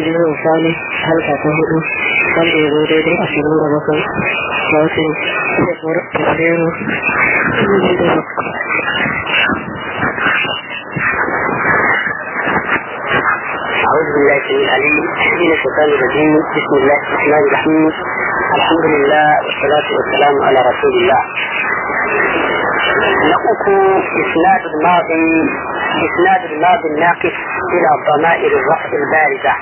jirgin sani halka ta hudu wanda ya zo daidai ashirin da bakwai ga watan fabrairu dubu da أعوذ بالله السميع العليم من الشيطان الرجيم بسم الله الرحمن الرحيم الحمد لله والصلاة والسلام على رسول الله نقص إسناد الماضي إسناد الماضي الناقص إلى ضمائر الرفع البارزة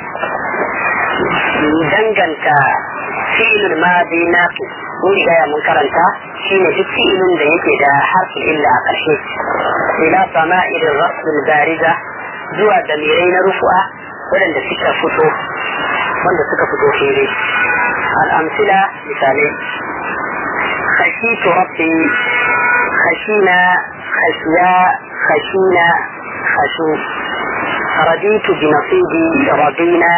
دنجنت فعل الماضي ناقص mun gaya mun karanta shine duk fi'ilin da yake da harfin illa a ƙarshe ila sama'ir rasul bariza zuwa damirai na rufu'a waɗanda suka fito wanda suka fito fili al'amsila misalai خشيت ربي خشينا خشيا خشينا خشو رضيت بنصيبي رضينا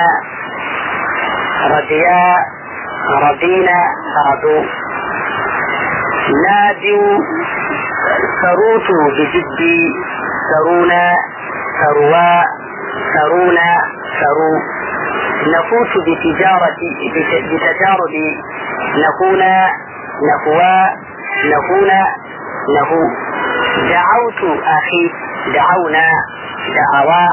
رضيا رضينا رضوا نادوا سروت بجدي سرونا سروا سرونا سروا نفوت بتجارتي بتجاربي نكون نهوى نهون نهو دعوت أخي دعونا دعوا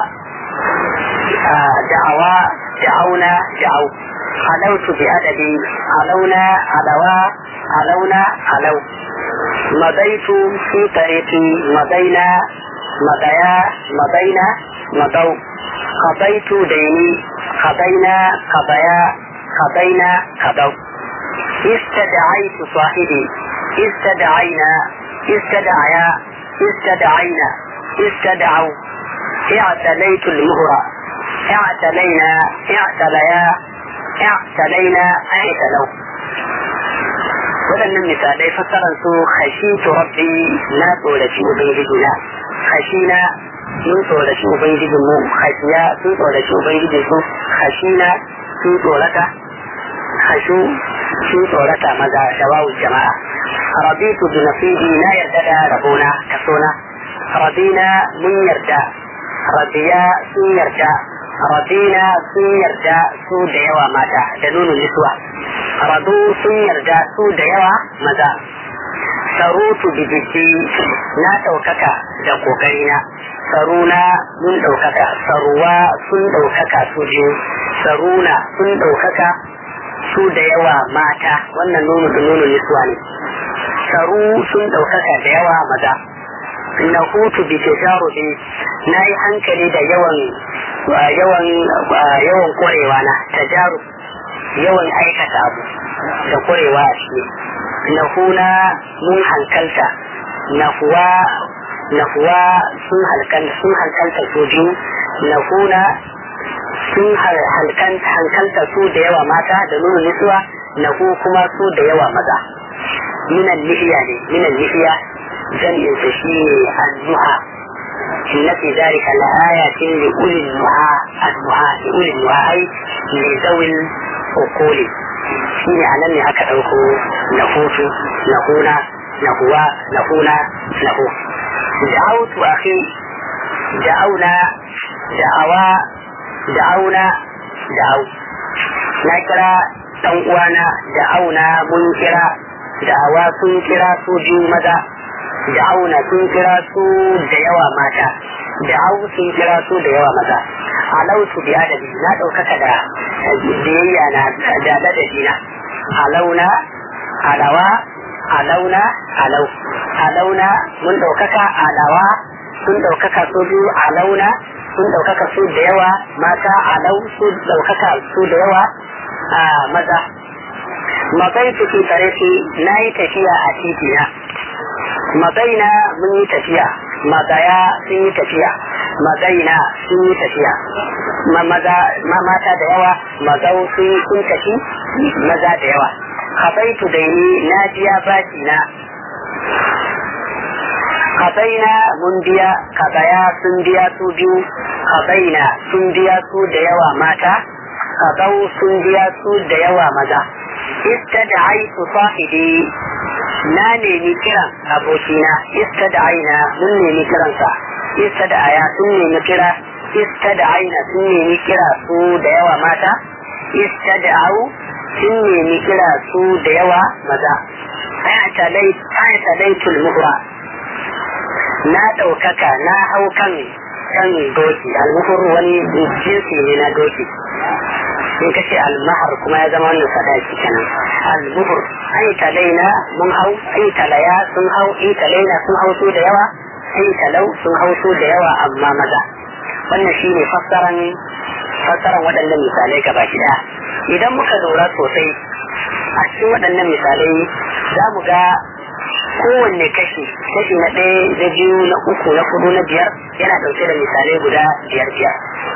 دعوا دعونا دعوا علوت بأدبي علونا علوا علونا علو مضيت في طريقي مضينا مضيا مضينا مضوا قضيت ديني قضينا قضيا قضينا قضوا استدعيت صاحبي استدعينا استدعيا استدعينا استدعوا اعتليت المهرة اعتلينا اعتليا اعتلينا اعتلوا waɗannan misalai fassarar su khashitu rabbi na tsoraci ubangiji na khashina sun tsoraci ubangijin mu khashiya sun tsoraci ubangijin su khashina sun tsorata khashu sun tsorata maza da wawu jama'a rabitu bi nasibi na yarda da rabona kasona rabina mun yarda rabiya sun yarda rabina sun yarda su da yawa mata da nuna nisuwa radu sun yarda su da yawa maza sarutu bi jiki na ɗaukaka da ƙoƙarina saruna mun ɗaukaka saruwa sun ɗaukaka su biyu saruna sun ɗaukaka su da yawa mata wannan nono da nono nisuwa ne saru sun ɗaukaka da yawa maza na hutu bi tajarubi na yi hankali da yawan yawan yawan ƙwarewa na tajarub yawan aikata abu da ƙwarewa a ciki na huna mun hankalta na huwa na huwa sun hankalta su biyu na huna sun hankalta su da yawa mata da nuna nisuwa na ku kuma su da yawa maza minan lihiya ne minan lihiya jam'in sa shi ne annuha inna fi zalika la ayatin li ulil nuha annuha li ulil nuha ai li zawil uquli shi ne anan ne aka dauko na hutu na huna na huwa na huna na hu da'autu akhi da'auna da'awa da'auna da'au na kira dan uwana da'auna mun kira da'awa sun kira su biyu maza da'auna sun kira su da yawa mata da'au sun kira su da yawa maza alautu bi adabi na ɗaukaka da biyayya na da ladabi na alauna alawa alauna alau alauna mun ɗaukaka alawa sun ɗaukaka su biyu alauna sun ɗaukaka su da yawa mata alau su ɗaukaka su da yawa a maza matsayi cikin tarihi na yi tafiya a titina matsaina mun yi tafiya matsaya sun yi tafiya matsaina sun yi tafiya maza mata da yawa mazau sun sun tafi maza da yawa habaitu da ni na biya baki na kabaina mun biya kabaya sun biya su biyu kabaina sun biya su da yawa mata kabau sun biya su da yawa maza istada'aitu sahibi na nemi kiran abokina istada'aina mun nemi kiransa istada'aya sun nemi kira istada'aina sun nemi kira su da yawa mata istada'u sun nemi kira su da yawa maza ayata laitul muhra na ɗaukaka na hau kan kan doki almuhur wani jinsi ne na doki in kace almahar kuma ya zama wannan sadaki kenan almuhur ai talaina mun hau ai talaya sun hau ai talaina sun hau su da yawa ai talau sun hau su da yawa amma maza wannan shine fassaran fassaran waɗannan misalai gaba ɗaya idan muka lura sosai a cikin waɗannan misalai za mu ga kowanne kashi kashi na ɗaya na biyu na uku na hudu na biyar yana ɗauke da misalai guda biyar biyar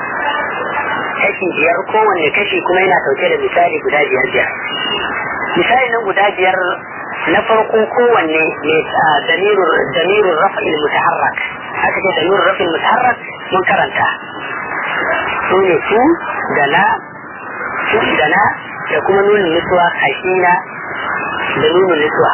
kashi biyar kowanne kashi kuma yana ɗauke da misali guda biyar biyar misali na guda biyar na farko kowanne ne damirun rafa'il mutaharrak haka ce damirun rafa'il mutaharrak mun karanta su ne su da na su da na da kuma nunin nisuwa hashina da nunin nisuwa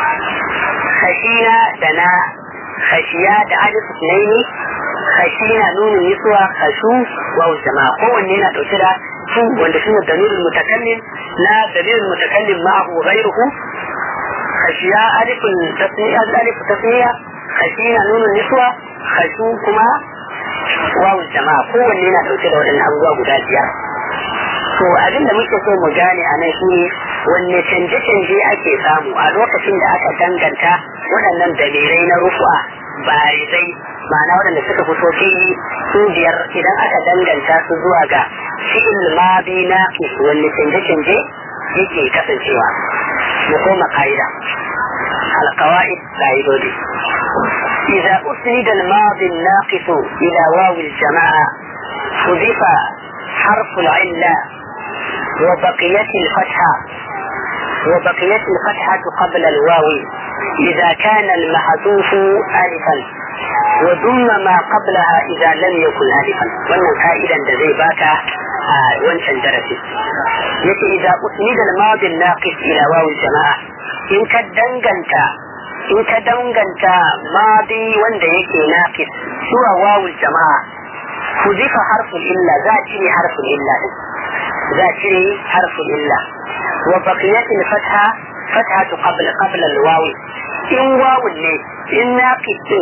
khashina da na khashiya da alif naini khashina nunin nisuwa khashu wa jama'a kowanne yana dauke da su wanda shine dalilin mutakallim na dalilin mutakallim ma'ahu ghayruhu khashiya alifun tasniya alif tasniya khashina nunin nisuwa khashu kuma wa jama'a kowanne yana dauke da waɗannan abubuwa guda biyar to abin da muke so mu gane a nan shine wanne canje-canje ake samu a lokacin da aka danganta waɗannan dalirai na rufu'a barizai ma'ana waɗanda suka fito fili su biyar idan aka danganta su zuwa ga fi'il madi na wanne canje-canje yake kasancewa mu koma ka'ida القواعد قاعدودي إذا أسند الماضي الناقص إلى واو الجماعة حذف حرف العلة وبقيت الفتحة وبقيت الفتحة قبل الواو إذا كان المحذوف ألفا وضم ما قبلها إذا لم يكن ألفا wannan ka'idan da zai baka a wancan darasi yace idza usnida al-madi an-naqis ila waw jamaa in ka danganta in ka danganta madi wanda yake naqis zuwa waw jamaa huzifa harful illa za a cire harful illa din za a cire harful illa wa baqiyat al-fatha fathatu qabla qabla al-waw in wawun ne in naqis din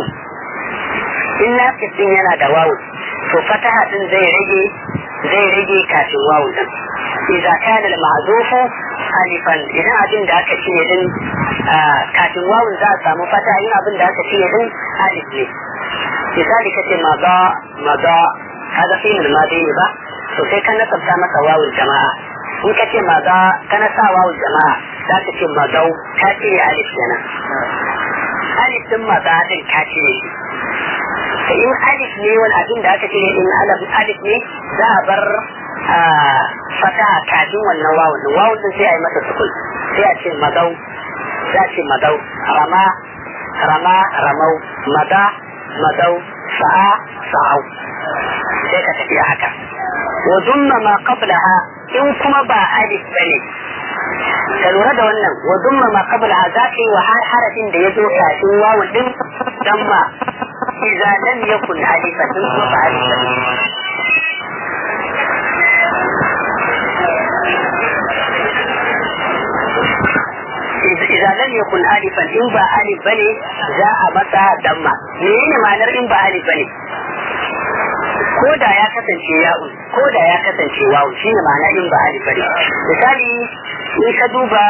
in naqis din yana da wawu to fataha din zai rage zai rage kafin wawu din idza kana al-ma'zufu alifan idan abin da aka cire din kafin wawu za a samu fataha yin abin da aka cire din alif ne misali kace maza maza kaga fi min madi ne ba to sai kan nasabta maka wawul jama'a in kace maza kana sa wawul jama'a za ka ce mazau ka cire alif kenan alif din maza din ka cire shi in alif ne wani abin da aka cire in alif ne za a bar fata kafin wannan wawun din wawun din sai a yi masa sukun sai a ce magau sai a ce magau rama rama ramau mada madau sa'a sa'au sai ka tafi haka wa dumma ma qablaha in kuma ba alif bane ka lura da wannan wa dumma ma qablaha za ka yi wa harafin da ya zo kafin wawun din damma إذا لم يكن ألفا فألفا إذا لم يكن ألفا إن با ألف بني جاء متى دم menene ma'anar in ba alif bane ko da ya kasance ya'un ko da ya kasance wawu shine ma'ana in ba alif bane misali in ka duba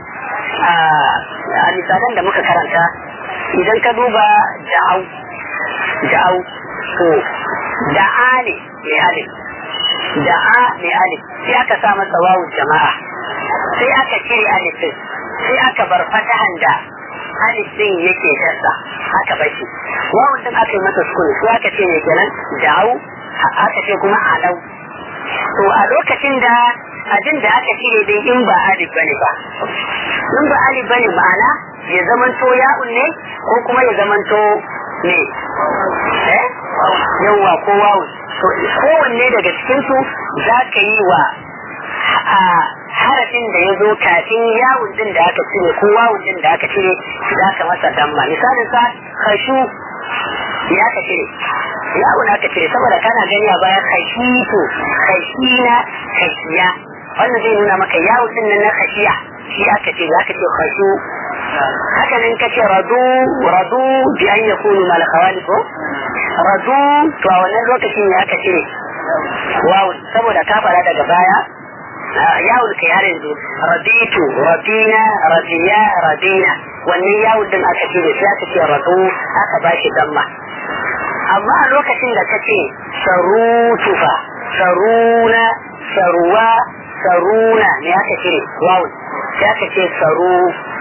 a misalan da muka karanta idan ka duba da'au da'au to da'a ne mai alif da'a mai alif sai aka sa masa wawu jama'a sai aka cire alif din sai aka bar fatahan da alif din yake kasa aka bar shi wawun din aka yi masa sukun sai aka ce ne kenan da'au aka ce kuma alau to a lokacin da abin da aka cire din in ba alif bane ba in ba alif bane ma'ana ya zamanto ya'un ne ko kuma ya zamanto ne eh yawa ko wawun to kowanne daga cikin su za ka yi wa harafin da ya zo kafin yawun din da aka cire ko wawun din da aka cire za ka masa damma misalin sa kashu ya ka cire yawon aka cire saboda kana gani a baya khashitu khashina khashiya wannan zai nuna maka yawon din nan na khashiya shi aka ce za ka ce khashu haka nan kace radu radu bi an yakunu mal khawalif radu to a wannan lokacin ne aka cire wawun saboda ka fara daga baya yawon kai har yanzu raditu radina radiya radina wannan yawon din aka cire sai aka ce radu aka bashi damma amma a lokacin da kace sarutu fa saruna saruwa saruna ne aka cire wawun sai aka ce saru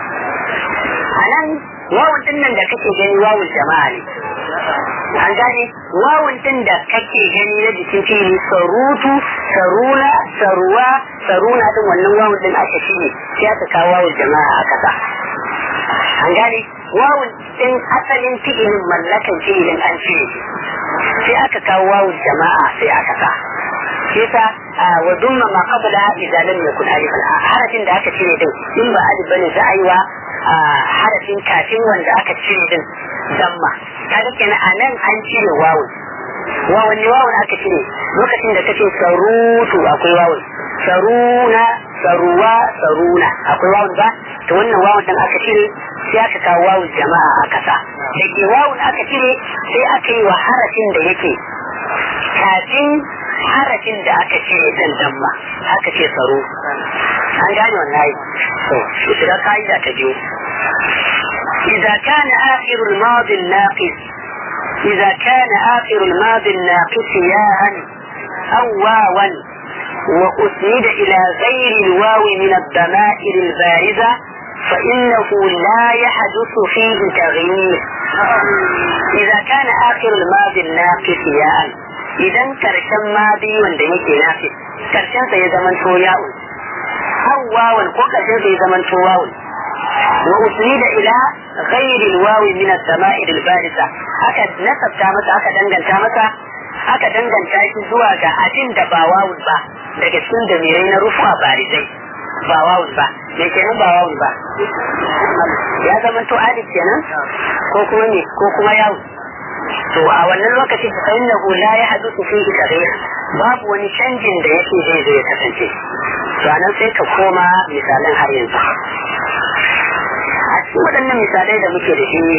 a nan wawun din nan da kake gani wawun jama'a ne an gane wawun din da kake gani na jikin fili sarutu saruna saruwa saruna din wannan wawun din aka shine sai aka kawo wawun jama'a a kasa an gane wawun din asalin fi'ilin mallakan fi'ilin an cire sai aka kawo wawun jama'a sai aka sa yasa wa dumma ma qabla idza lam yakun alifan harafin da aka cire din in ba alif bane za a yi wa harafin kafin wanda aka cire din damma kaga kenan anan an cire wawun wawan ne wawun aka cire lokacin da kace sarutu akwai wawun saruna saruwa saruna akwai wawun ba to wannan wawun din aka cire sai aka kawo wawun jama'a aka sa da ke wawun aka cire sai aka yi wa harafin da yake kafin harafin da aka cire din damma aka ce tsaro an gane wannan yi to shiga ka'ida ta biyu إذا كان آخر الماضي الناقص إذا كان آخر الماضي الناقص ياء أو واوا وأسند إلى غير الواو من الضمائر البارزة فإنه لا يحدث فيه تغيير إذا كان آخر الماضي الناقص ياء idan karshen madi wanda yake nafi karshen sa ya zaman to ya'un aw wawan ko karshen sa ya zaman to wawun wa usnida ila ghairi alwawi min as-sama'ir al-barisa aka nasabta masa aka danganta masa aka danganta shi zuwa ga abin da ba wawun ba daga cikin damirai na rufa barisai ba wawun ba me kenan ba wawun ba ya zama to alif kenan ko kuma ne ko kuma yawun to a wannan lokacin fa innahu la yahduthu fihi taghyir babu wani canjin da yake zai zai kasance to anan sai ka koma misalan har yanzu a cikin waɗannan misalai da muke da shi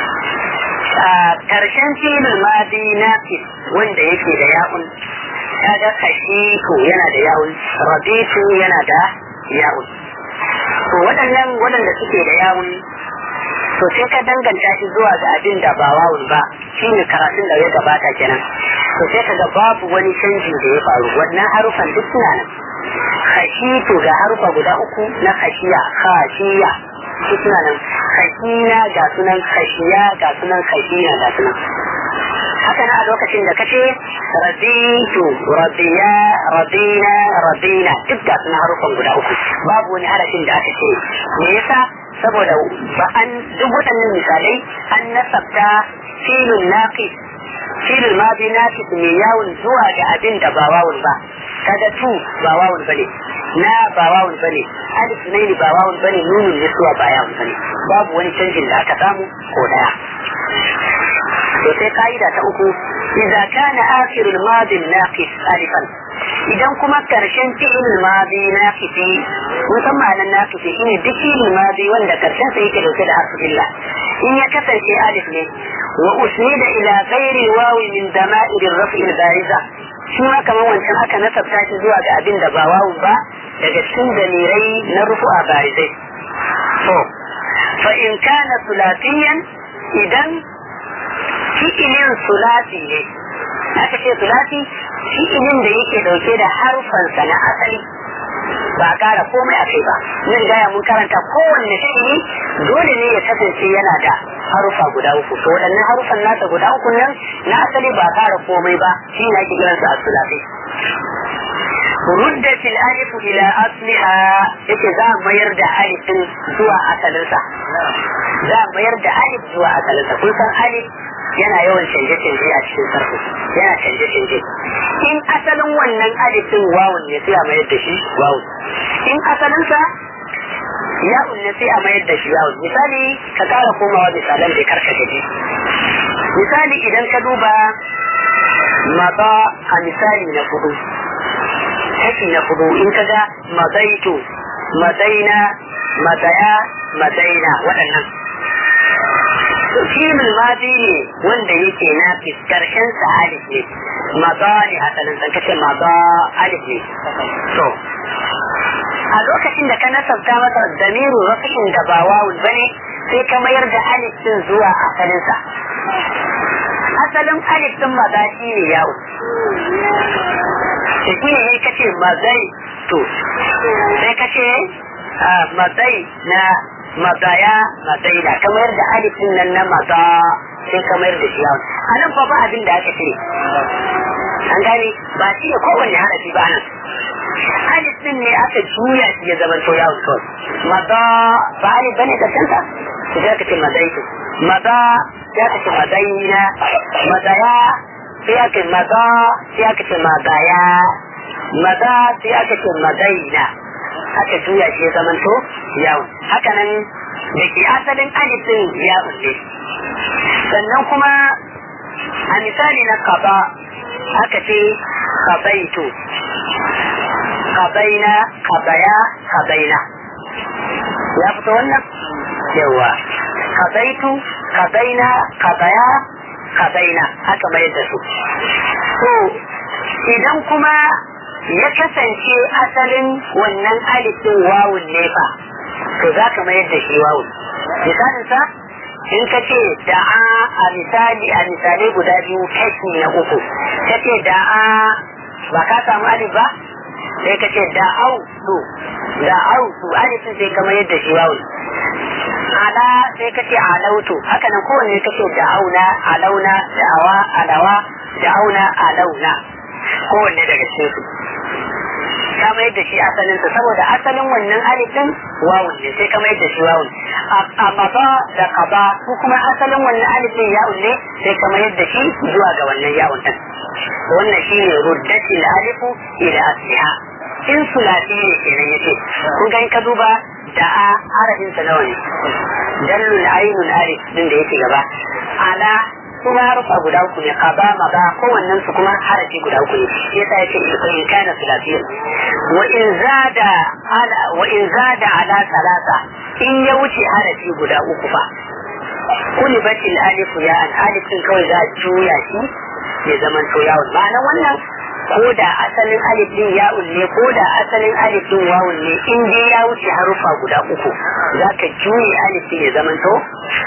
a karshen filin madi nafis wanda yake da ya'un kaga kashiku yana da ya'un rabitu yana da ya'un to waɗannan waɗanda suke da ya'un to sai ka danganta shi zuwa ga abin da ba wawun ba shine karatun da ya gabata kenan to sai ka ga babu wani canji da ya faru wannan harufan duk suna nan khashitu ga harufa guda uku na khashiya khashiya su suna nan khashina ga sunan khashiya ga sunan khashina ga sunan haka na a lokacin da kace raditu radiya radina radina duk ga sunan harufan guda uku babu wani harafin da aka ce me yasa saboda ba an duk waɗannan misalai an nasabta filin naqis filin madi naqis mai yawon zuwa ga abin da ba wawun ba kaga tu ba wawun bane na ba wawun bane alif ne ba wawun bane nunun niswa ba yawun bane babu wani canjin da aka samu ko daya to sai ka'ida ta uku idza kana akhirul madi naqis alifan idan kuma karshen fi'il madi naqisi musamman nan naqisi shine duk fi'il madi wanda karshen sa yake dauke da harfin illa in ya kasance alif ne wa usnida ila ghairi wawi min dama'ir ar-raf'i al-bariza shi ma kamar wancan aka nasabta shi zuwa ga abin da ba wawu ba daga cikin dalirai na rufu'a barizai to fa in kana sulatiyan idan fi'ilin sulati ne aka ce sulati fi'ilin da yake dauke da harfansa na asali ba a kara komai a kai ba mun gaya mun karanta kowanne fi'ili dole ne ya kasance yana da harufa guda uku to waɗannan harufan nasa guda uku nan na asali ba a kara komai ba shi ne ake kiransa a sulati ruddat al-alif ila asliha yake za mayar da alif din zuwa asalinsa za mayar da alif zuwa asalinsa kun san alif yana yawan canje-canje a cikin sarfi yana canje-canje in asalin wannan alifin wawun ne sai a mayar da shi wawun in asalinsa ya'un ne sai a mayar da shi yawun misali ka kara komawa misalan da karka gaji misali idan ka duba maza a misali na fudu kashi na fudu in kaga mazaitu mazaina mazaya mazaina waɗannan filin madi ne wanda yake na karshen sa alif ne maza ne asalin san kace maza alif ne to a lokacin da ka nasabta masa damiru rafin da ba wawul bane sai ka mayar da alif din zuwa asalin sa asalin alif din maza shi ne yawo shi ne kace mazai to sai kace mazai na mazaya mazaina kamar da alifin nan na maza sai kamar da shi yawon a nan fa ba abin da aka cire an gane ba shi ne kowanne harafi ba nan alifin ne aka juya shi ya zama to yawon kawai maza ba alif bane da kanta su sai aka ce mazaitu maza sai aka ce mazaina mazaya sai aka maza sai aka ce mazaya maza sai aka ce mazaina aka juya shi ya zama to yawon haka nan da ke asalin alifin yawon ne sannan kuma a misali na kaba aka ce kabaitu kabaina kabaya kabaina ya fito wannan yawa kabaitu kabaina kabaya kabaina haka mai da su to idan kuma ya kasance asalin wannan alifin wawun ne fa to za ka mayar da shi wawun misalin sa in ka ce da'a a misali a misalai guda biyu kashi na uku ka ce da'a ba ka samu alif ba sai ka ce da'au su da'au su alifin sai ka mayar da shi wawun ala sai ka ce alautu haka nan kowanne ka ce da'auna alauna da'awa alawa da'auna alauna kowanne daga cikin su ka mayar da shi asalin sa saboda asalin wannan alifin wawun ne sai ka mayar da shi wawun amma ba da kaba ko kuma asalin wannan alifin yawun ne sai ka mayar da shi zuwa ga wannan yawun din wannan shine ruddatil alifu ila asliha in sulati ne kenan yace kun ga in ka duba da a harafin sa nawa ne dallul ainul alif din da yake gaba ala kuma harufa guda uku ne kaba maza kowannen su kuma harafi guda uku ne shi yasa yake in kana sulafiyyan wa in zada ala wa in zada ala salasa in ya wuce harafi guda uku fa kuli batil alif ya an alif din kawai za juya shi ya zama to yawon ma'ana wannan ko da asalin alif din ya'un ne ko da asalin alif din wawun ne in dai ya wuce harufa guda uku za ka juye alif din ya zama to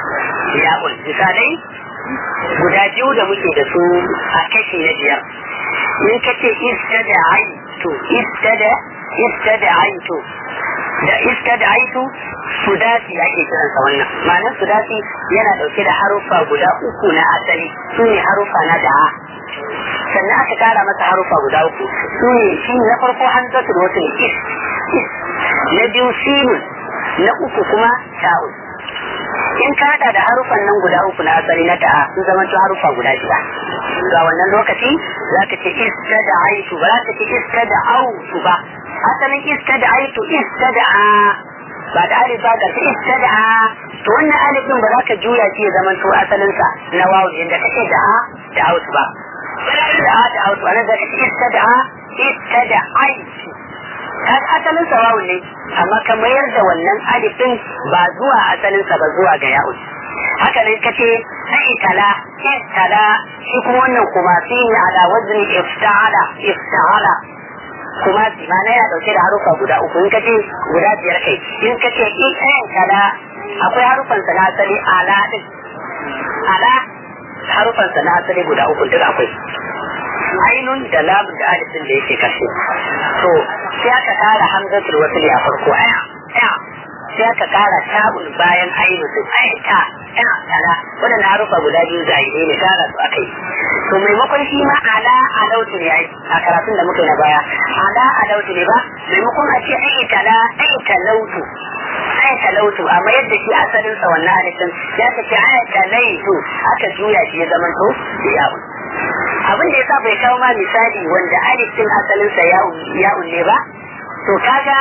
ya'un misalai guda biyu da muke da su a kashi na biyar in ka ce istada aitu istada istada aitu da istada aitu sudasi ake kiransa wannan ma'anar sudasi yana dauke da haruffa guda uku na asali su ne haruffa na da'a sannan aka kara masa haruffa guda uku su ne shi na farko hanzatul wasu ne is na biyu sinun na uku kuma ta'un in ka hada da harufan nan guda uku na asali na da'a sun zama to harufa guda shida ga wannan lokaci za ka ce iska da aitu ba za ka ce iska da autu ba asalin iska da aitu iska da a ba da alif ba ga ta iska da a to wannan alif din ba za ka juya shi ya zama to asalin sa na wawu inda kake da a da autu ba da a da autu anan za ka ce iska da a iska da aitu kaga asalin sa wawu ne amma ka mayar da wannan alif din ba zuwa asalin sa ba zuwa ga ya'u haka ne kace sai tala tala shi kuma wannan kuma fi ne ala wazni ifta'ala ifta'ala kuma mana ya dauke da harufa guda uku in kace guda biyar kai in kace in tala akwai harufan sa na asali ala din ala harufan sa na asali guda uku duk akwai ainun da lamun da alifin da yake kashe to sai aka kara hamzatul wasli a farko aya aya sai aka kara tabun bayan ainu sun aya ta aya tala wannan harufa guda biyu zahiri ne kara su akai to maimakon shi ma ala alautu ne ai a karatun da muke na baya ala alautu ne ba maimakon a ce ai tala ai talautu ai talautu amma yadda shi asalin sa wannan alifin ya ta ce ai talaitu aka juya shi ya zama to ya abin da yasa bai kawo ma misali wanda alif din asalin sa ya'un ne ba to kaga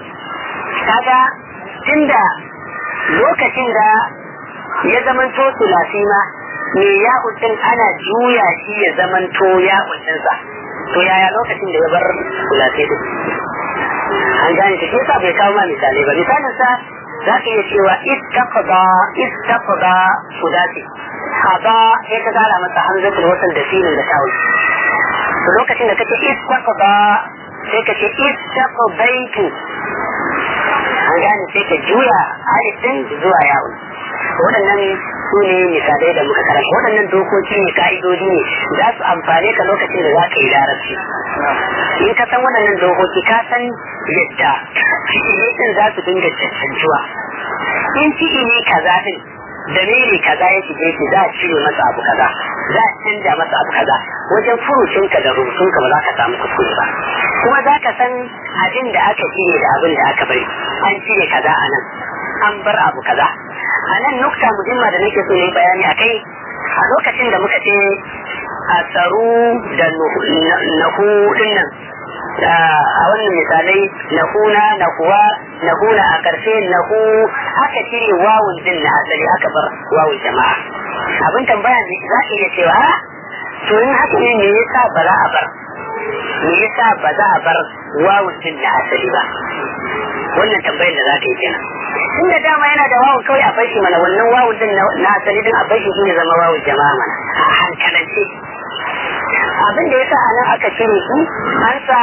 kaga tunda lokacin da ya zaman to sulasi ma me ya din ana juya shi ya zamanto ya sa to yaya lokacin da ya bar sulatai din an gane ta shi yasa bai kawo ma misali ba misalin sa za ka iya cewa istaqda istaqda sudati haba sai ka gara masa hamzatul wasal da sinin da tawul to lokacin da kace istaqda sai ka ce istaqdaitu an gane sai ka juya alif din zuwa yawon waɗannan su ne misalai da muka karanta waɗannan dokoki ne ka'idodi ne za su amfane ka lokacin da za ka yi larabci in ka san waɗannan dokoki ka san yadda fi'ilai za su dinga cancancuwa in fi'ili kaza din da mene kaza ya shige shi za a cire masa abu kaza za a canja masa abu kaza wajen furucinka da rubutunka ba za ka samu kuskure ba kuma za ka san abin da aka cire da abin da aka bari an cire kaza a nan an bar abu kaza a nan nukta muhimma da nake so ne bayani a kai a lokacin da muka ce a tsaro da nahu nan a wannan misalai nahuna nahuwa nahuna a ƙarshe nahu aka cire wawun din na asali aka bar wawun jama'a abin tambaya ne za ka iya cewa to in haka ne me yasa ba za a bar me yasa ba za a bar wawun din na asali ba wannan tambayar da za ka yi kenan tun da dama yana da wawun kawai a bashi mana wannan wawun din na asali din a bashi shine zama wawun jama'a mana a hankalance abin da yasa anan aka cire su an sa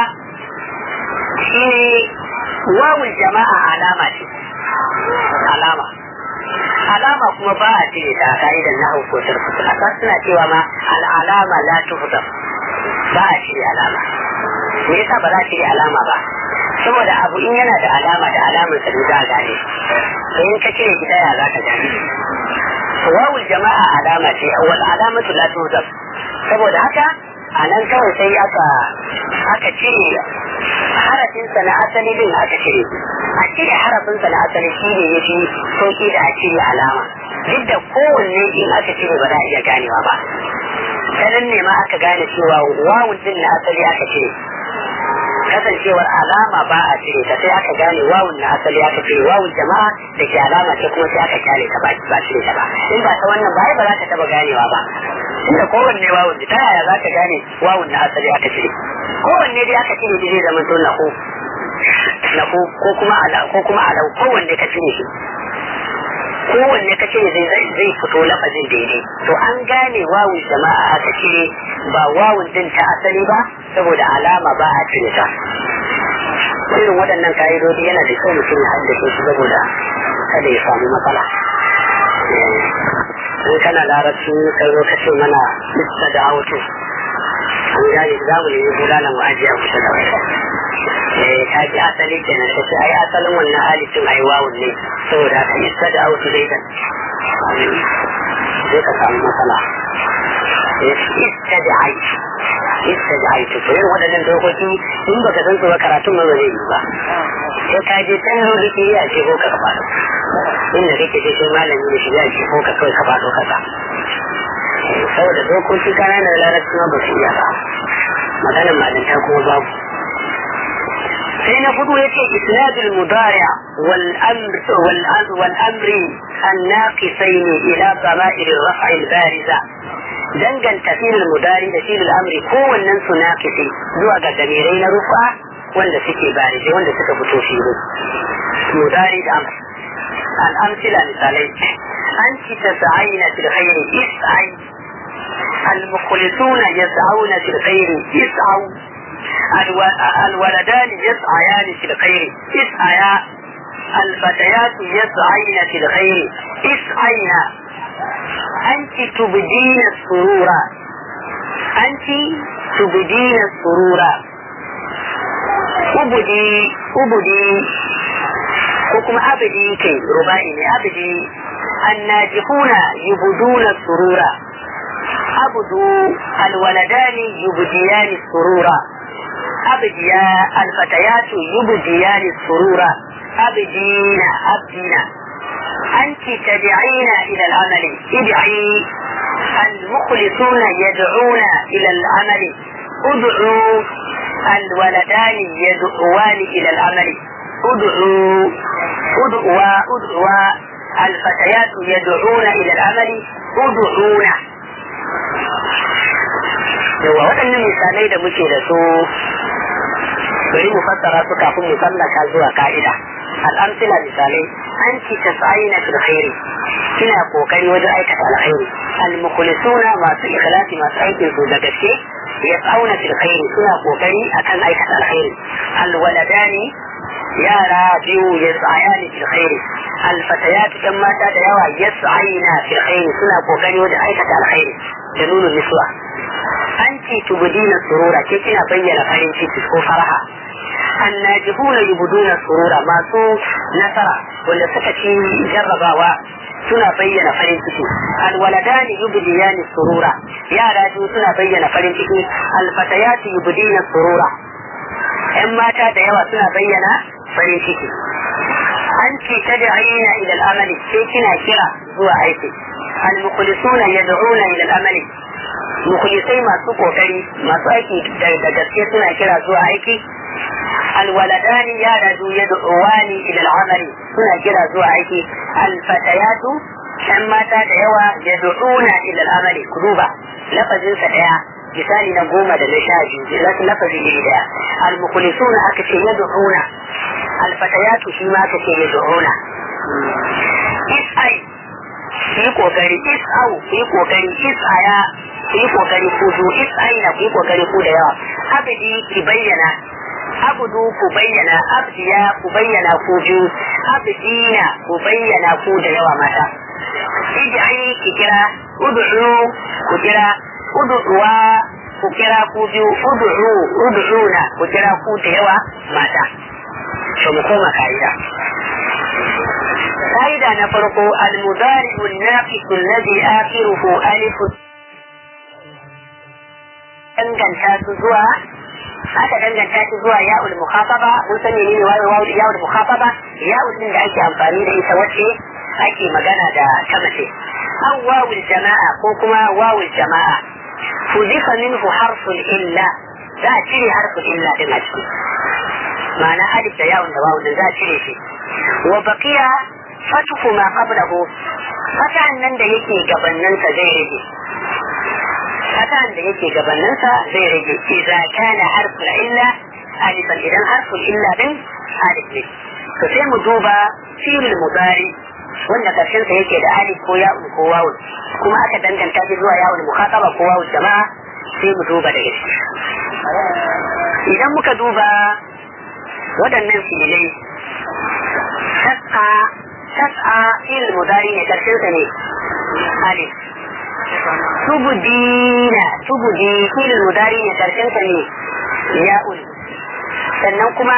shine wawun jama'a alama ce alama alama kuma ba a cire ta a ka'idar na ko sarfu a suna cewa ma al'alama la tuhda ba a cire alama me yasa ba za a cire alama ba saboda abu in yana da alama da alamar sa za a gane sai in ka cire ki daya za ka gane wawul jama'a alama ce wal alamatu la tuhda saboda haka a nan kawai sai aka aka cire harafinsa na asali din aka cire a cire harafinsa na asali shi ne ya fi sauki da a cire alama duk da kowanne in aka cire ba za a iya ganewa ba sanan ne ma aka gane cewa wawun din na asali aka cire kasancewar alama ba a cire ta sai aka gane wawun na asali aka cire wawun jama'a da ke alama ce kuma sai aka kyale ta ba cire ta ba in ba ta wannan ba ba za ka taba ganewa ba inda kowanne wawun ta yaya za ka gane wawun na asali aka cire kowanne dai aka cire zai zama to lahu lahu ko kuma ala ko kuma ala kowanne ka cire shi kowanne ka cire zai zai fito lafazin daidai to an gane wawun jama'a aka cire ba wawun din ta asali ba saboda alama ba a cire ta irin waɗannan ka'idodi yana da kyau mutum ya haddace shi saboda kada ya samu matsala in kana larabci ka zo ka ce mana lissa da auto an gane za mu nemi bulalan mu ajiye a kusa da wani eh ka ji asali kenan ka ce ai asalin wannan halittin ai wawun ne saboda haka lissa da auto dai kan sai ka samu matsala istad'ai istad'ai to irin waɗannan dokoki in baka san su ba karatun ma ba zai yi ba sai ka je can lokaci ya ce ko ka ka faɗo inda kake ce sai malami da shi ya ce ko ka kawai ka faɗo kasa saboda dokoki kanana da larabci ma ba su iya ba maganar malinta kuma babu sai na hudu ya ce isnadul mudari wal amr wal amri الناقصين إلى ضمائر الرفع البارزة danganta filin mudari da filin amri kowannen su naƙisi zuwa ga damirai na rufa wanda suke barije wanda suka fito fili mudari da amr al'amsila misalai an ci ta sa'aina fil khairi is'ai المخلصون يسعون في الخير اسعوا الولدان يسعيان في الخير اسعيا الفتيات يسعين في الخير اسعينا أنت تبدين السرور أنت تبدين السرور أبدي أبدي حكم أبدي كي ربائي أبدي الناجحون يبدون السرور أبدو الولدان يبديان السرور أبديا الفتيات يبديان السرور أبدين أبدين أنت تدعين إلى العمل ادعي المخلصون يدعون إلى العمل ادعوا الولدان يدعوان إلى العمل ادعوا ادعوا ادعوا الفتيات يدعون إلى العمل ادعونا yawa waɗannan misalai da muke da su bari mu fassara su kafin mu sallaka zuwa ka'ida al'amsila misalai an ci tasa'ina fil khairi kina kokari wajen aikata alkhairi al-mukhlisuna masu ikhlasi masu aikin su da gaske yas'auna fil khairi suna kokari akan aikata alkhairi al-waladani yara biyu yas'ayani fil khairi al-fatayat kan mata da yawa yas'ayina fil khairi suna kokari wajen aikata alkhairi da nuna nisuwa an ci tubudina surura ke kina bayyana farin ciki ko faraha annajihuna yubuduna surura masu nasara wanda suka ci jarrabawa suna bayyana farin ciki alwaladani yubdiyani surura yara biyu suna bayyana farin ciki alfatayati yubdina surura yan mata da yawa suna bayyana farin ciki an ce ta da'ina ila al'amali sai kina kira zuwa aiki al-mukhlisuna yad'una ila al'amali mukhlisai masu kokari masu aiki da gaske suna kira zuwa aiki الولدان يالد يدعوان الى العمل سنة كده زوا عيكي الفتيات كما تدعوا يدعون الى العمل كذوبة لفظ فتاة misali na goma da na sha biyu za su lafazi iri daya almukhlisuna aka ce yad'una alfatayatu shi ma aka ce yad'una is'ai yi kokari is'au yi kokari is'aya yi kokari ku zu is'aina ku yi kokari ku da yawa abidi ki bayyana abudu ku bayyana abdiya ku bayyana ku biyu abdina ku bayyana ku da yawa mata ij'ai ki kira ud'u ku kira ud'uwa ku kira ku biyu ud'u ud'una ku kira ku da yawa mata to mu koma ka'ida ka'ida na farko al-mudari an-naqis alladhi akhiruhu alif danganta su zuwa aka danganta shi zuwa ya'ul mukhafaba mun san ne ne wayo ya'ul mukhafaba ya'ul din da ake amfani da ita wacce ake magana da ta mace aw wawul jama'a ko kuma wawul jama'a fudifa minhu harful illa za a cire harful illa din a ciki ma'ana alif da ya'ul da wawul za a cire shi wa baqiya fatuhu ma qablahu fatan nan da yake gabaninsa zai rage fatan da yake gabaninsa zai rage idza kana harful illa alifan idan harful illa din alif ne to sai mu duba fi'il mudari wanda karshen sa yake da alif ko ya ko wawu kuma aka danganta shi zuwa yawul mukhataba ko wawu jama'a sai mu duba da gaske idan muka duba waɗannan fi'ilai tas'a tas'a fi'il mudari ne karshen sa ne alif tubudina tubudi filin mudari ne karshen sa ne ya'ul sannan kuma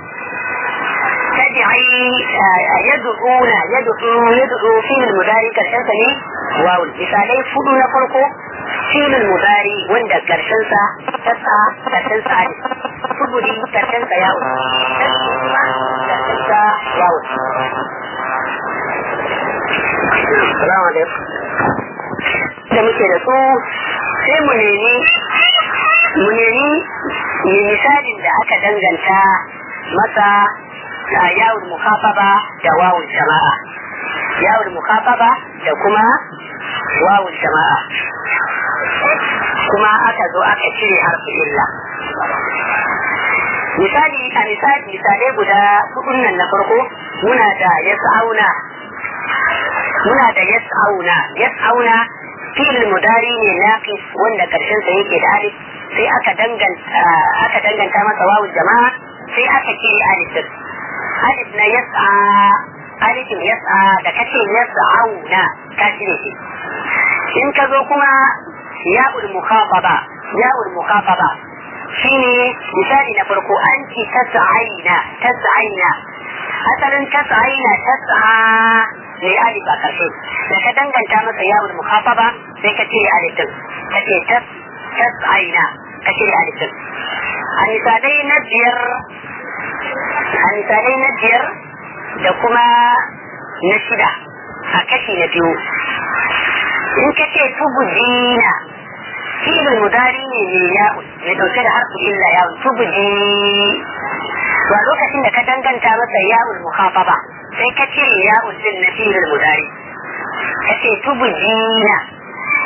tad'i yad'una yad'u yad'u filin mudari karshen sa ne wawul misalai fudu na farko filin mudari wanda karshen sa tasa karshen sa ne tubudi karshen sa ya'ul karshen sa wawul Assalamu alaikum. da muke da su sai mu nemi mu nemi misalin da aka danganta masa a yawon mukafaba da wawun jama'a yawon mukafaba da kuma wawun jama'a kuma aka zo aka cire harfi illa misali a misali misalai guda hudun nan na farko muna da yas'auna muna da yas'auna yas'auna fi'il mudari ne naqis wanda karshen sa yake da alif sai aka danganta aka danganta masa wawu jama'a sai aka ce alif din alif na yas'a alif yas'a da kace yas'auna ka cire shi in ka zo kuma ya'ul mukhataba ya'ul mukhataba shine misali na farko anti tas'aina tas'aina asalin tas'aina tas'a ne alif a karshe da ka danganta masa yawon mukhafaba sai ka cire alif din ka ce tas tas aina ka cire alif din a misalai na biyar a misalai na biyar da kuma na shida a kashi na biyu in ka ce tubudina fi'il mudari ne mai ya'un mai dauke da harfu illa ya'un tubudi to a lokacin da ka danganta masa ya'ul mukhafaba sai ka cire ya'un din na fi'il mudari ka ce tubudina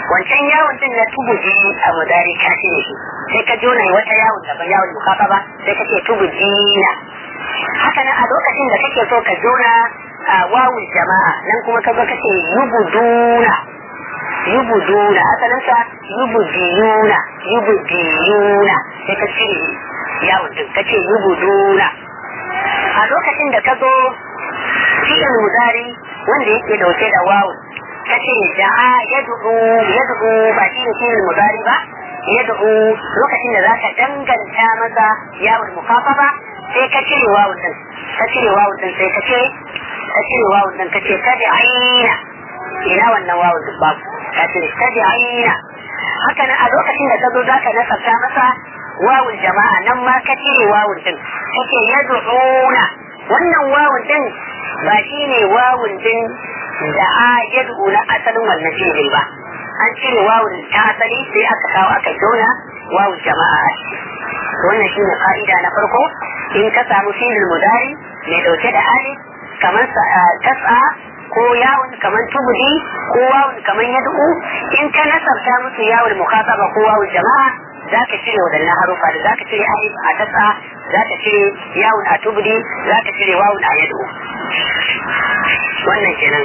wancan yawon din na tubuji a mudari ka cire shi sai ka jona wata yawon daban yawon mukafaba sai ka ce tubujina haka nan a lokacin da kake so ka jona a wawun jama'a nan kuma ka zo ka ce yubuduna yubuduna asalinsa yubudiyuna yubudiyuna sai ka cire yawon din ka ce yubuduna a lokacin da ka zo fi'il mudari wanda yake dauke da wawun ka ce da'a yad'u yad'u ba shi ne fi'il mudari ba yad'u lokacin da zaka danganta masa yawon mukafafa sai ka cire wawun din ka cire wawun din sai ka ce ka cire wawun din ka ce kada aina ina wannan wawun din babu ka cire kada aina haka nan a lokacin da ka zo zaka nasabta masa wawun jama'a nan ma ka cire wawun din ka ce yad'una wannan wawun din ba shi ne wawun din da a yad'u na asalin wannan fi'il ba an cire wawun ta asali sai aka kawo aka jona wawun jama'a a ciki wannan shine ka'ida na farko in ka samu fi'il mudari mai dauke da alif kamar tas'a ko yawun kamar tubudi ko wawun kamar yad'u in ka nasarta musu yawun mukhataba ko wawun jama'a za ka cire waɗannan harufa da za ka cire alif a tas'a za ka cire yawun a tubudi za ka cire wawun a yad'u wannan kenan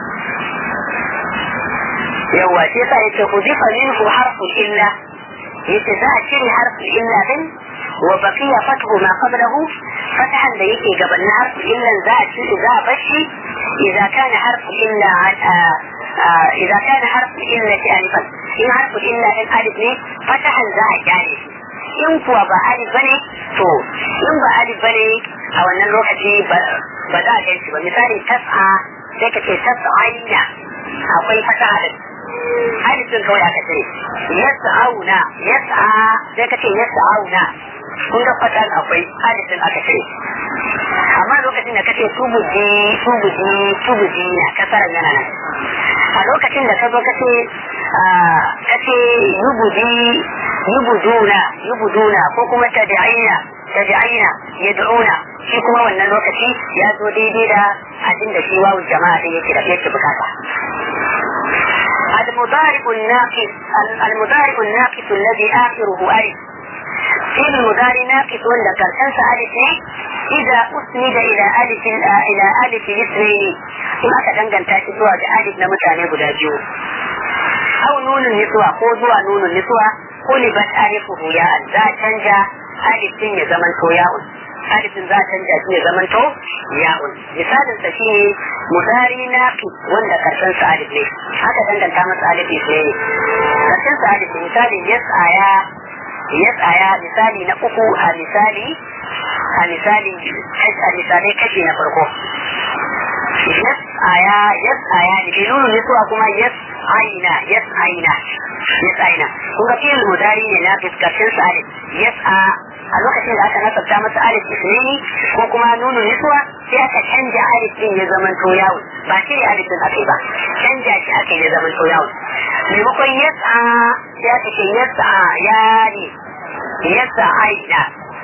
yawwa shi yasa yake hudifa minhu harful illa yace za a cire harful illa din wa baqiya fathu ma qablahu fatahan da yake gaban harful illa za a cire za a bashi idza kana harful illa idza kana harful illa alifan in harful illa din alif ne fatahan za a kyale in kuwa ba alif bane to in ba alif bane a wannan lokaci ba za a ganshi ba misali tas'a sai ka ce tas'aina akwai fataha din alifin kawai aka ce yas'auna yas'a sai ka ce yas'auna kun ga fatan akwai alifin aka ce amma lokacin da kace tubuji tubuji tubuji na kasaran yana nan a lokacin da ka zo kace kace yubuji yubuduna yubuduna ko kuma tad'ina tad'ina yad'una shi kuma wannan lokaci ya zo daidai da abin da shi wawu jama'a din yake da yake bukata المضارع الناقص المضارع الناقص الذي آخره ألف فعل المضارع ناقص ولا كرسنس ألف إذا أسند إلى ألف إلى ألف الاثنين إما كدنجن تاتي سوى بألف نمتاني بداجو أو نون النسوة قوزوا نون النسوة قلبت ألفه يا ذا تنجا ألف يا زمن ياء alifin za a canja shi ya zamanto ya'un misalin sa shine mudari naqi wanda karshen sa alif ne haka danganta masa alif ne karshen sa alif misali yas'aya yas'aya misali na uku a misali a misali a misalai kashi na farko yas'aya yas'aya ne nunu ne suwa kuma yas'aina yas'aina yas'aina kun ga fi'il mudari ne na karshen sa alif yas'a a lokacin da aka nasabta masa alif isnini ko kuma nunu niswa sai aka canja alif din ya zaman to yawo ba shi ne alif din aka ba canja shi aka ya zaman to yawo maimakon yas'a sai aka ce yas'a ya ne yas'a aina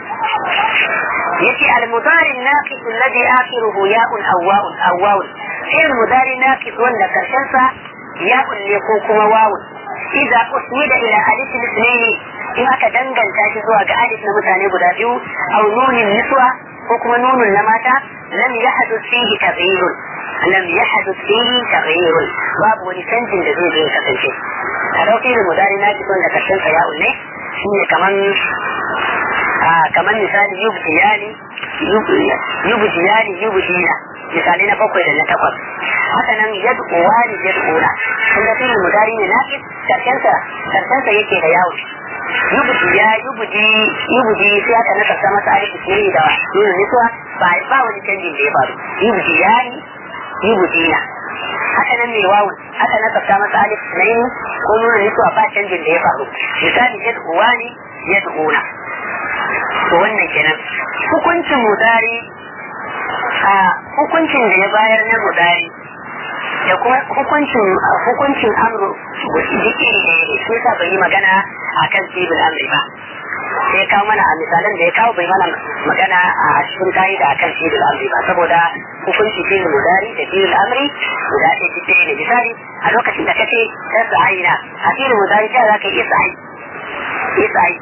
yace al-mudari naqis alladhi akhiruhu ya'un aw wa'un aw wa'un sai al-mudari naqis wanda karshen sa ya'un ne ko kuma wa'un idza usnida ila alif al-ithnaini in aka danganta shi zuwa ga alif na mutane guda biyu aw nunin niswa ko kuma nunun na mata lam yahduth fihi taghyirun lam yahduth fihi taghyirun babu wani canjin da zai zo ya kasance a dauki da mudari na ki da karshen sa ya'un ne shine kaman kaman misali yubtiyani yubtiyani yubtiyana misali na bakwai da na takwas haka nan yad'uwani yad'una kun ga fi'il mudari ne naqis karshen sa karshen sa yake da yawo yubdi ya yubdi yubdi sai aka nasa ta masa alif ne da nuna nisuwa ba ba wani canjin da ya faru yubdi ya ni yubdi na haka nan mai wawun aka nasa ta masa alif ne ko nuna nisuwa ba canjin da ya faru misali yad'uwani yad'una to wannan kenan hukuncin mudari a hukuncin da ya bayar na mudari da kuma hukuncin hukuncin amru duk iri ɗaya ne shi yasa bai yi magana akan sibul amri ba sai kawo mana a misalan da ya kawo bai mana magana a cikin ka'ida akan sibul amri ba saboda hukunci fil mudari da fil amri guda ɗaya duk ɗaya ne misali a lokacin da kace ta sa'ina a fil mudari ta za ka yi sa'i isai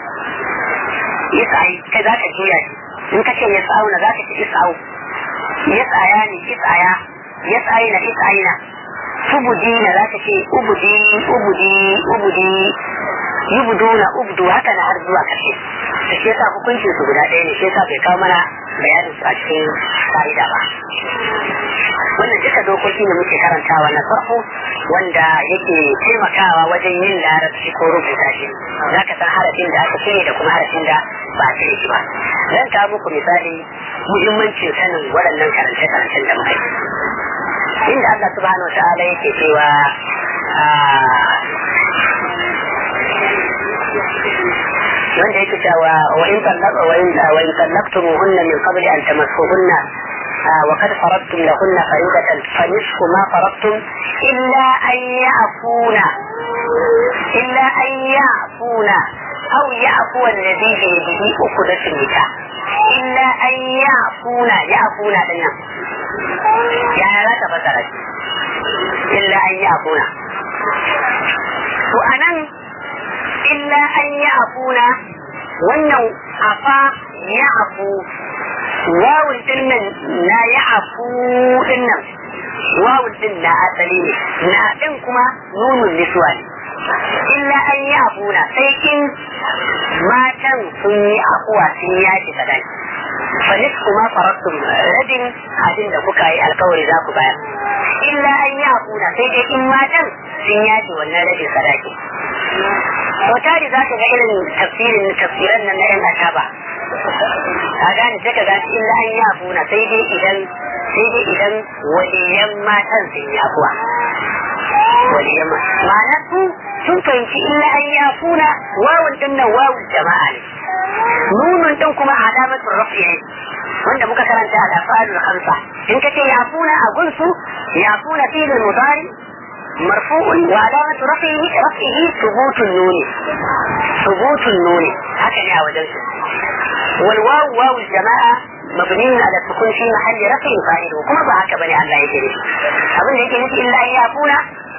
isai kai za ka juya shi in ka ce ya sa'una za ka ce isa'u ya tsaya ne isaya ya tsayina isayina ubudi na za ka ce ubudi ubudi ubudi yubuduna ubdu haka na har zuwa ƙarshe da shi yasa hukuncin su guda ɗaya ne shi yasa bai kawo mana bayanin su a cikin fa'ida ba wannan duka dokoki da muke karantawa na farko wanda yake taimakawa wajen yin larabci ko rubuta shi za ka san harafin da aka cire da kuma harafin da ba a cire shi ba zan kawo muku misali muhimmancin sanin waɗannan karance-karancen da muka yi inda Allah subhanahu wa ta'ala yake cewa wanda yake cewa wa in tallaqa wa in wa in tallaqtumuhunna min qabli an tamassuhunna wa qad faradtum lahunna fariidatan fa nisfu ma faradtum illa an ya'funa illa an ya'funa aw ya'fu alladhi bi yadihi uqdatun nikah illa an ya'funa ya'funa dinnan ya za ka fasara illa an ya'funa to anan illa an yi afuna wannan afa ya afu wawun din nan na ya afu din nan wawun din na asali ne na din kuma nunun niswa ne illa an yi afuna sai in matan sun yi afuwa sun yaki sadaki fanis kuma farattum rabin abin da kuka yi alkawari za ku bayar illa an yi afuna sai dai in matan sun yaki wannan rabin sadaki sau tari za ka ga irin tafsirin tafsiran nan na yan ashaba a gane sai ka gane illa an yi afuna sai dai idan sai dai idan waliyan matan sun yi afuwa waliyan ma'ana su sun fahimci illa an yi afuna wawun din nan wawun jama'a ne nunun din kuma alamatul rafi ne wanda muka karanta a lafa'alul khamsa in ka ce yafuna a gunsu yafuna fi'il mudari مرفوع وعلامة رفعه رفعه ثبوت النون ثبوت النون هكذا وجدت والواو واو الجماعة مبني على السكون في محل رفع فاعل وكما بهاك بني الله يجري أظن هيك نسي إلا أن يعفونا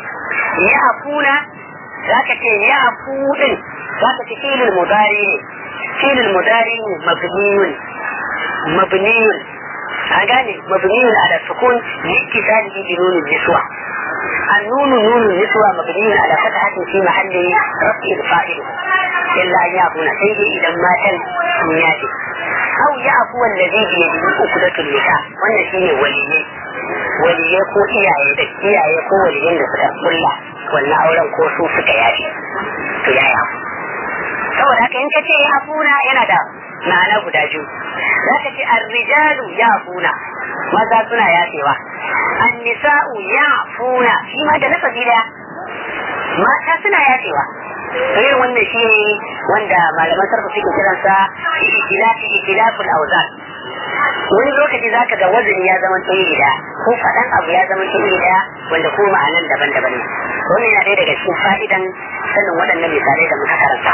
يعفونا ذاك يعفون ذاك فعل المضارع فعل المضارع مبني مبني أغاني مبني على السكون لاتصاله بنون النسوة النون نون النسوة مبني على فتحة في محل رفع الفاعل إلا أن يعفون سيدي إذا ما كان نياتي أو يعفو الذي بيده أكدة النكاح وأن شيء ولي ولي ko iyaye da iyaye ko waliyin da suka kulla wannan auren ko su suka yafi to ya yafu saboda haka in ka ce yafuna yana da ma'ana guda biyu za ka ce arrijalu yafuna maza suna yafewa annisa'u ya'funa shi ma da lafazi daya mata suna yafewa irin wannan shi ne wanda malaman sarfa suke kiransa ikilafi ikilaful auzan wani lokaci za ka ga wazini ya zama iri daya ko faɗan abu ya zama iri daya wanda ko ma'anan daban-daban ne wannan yana ɗaya daga cikin fa'idan sanin waɗannan misalai da muka karanta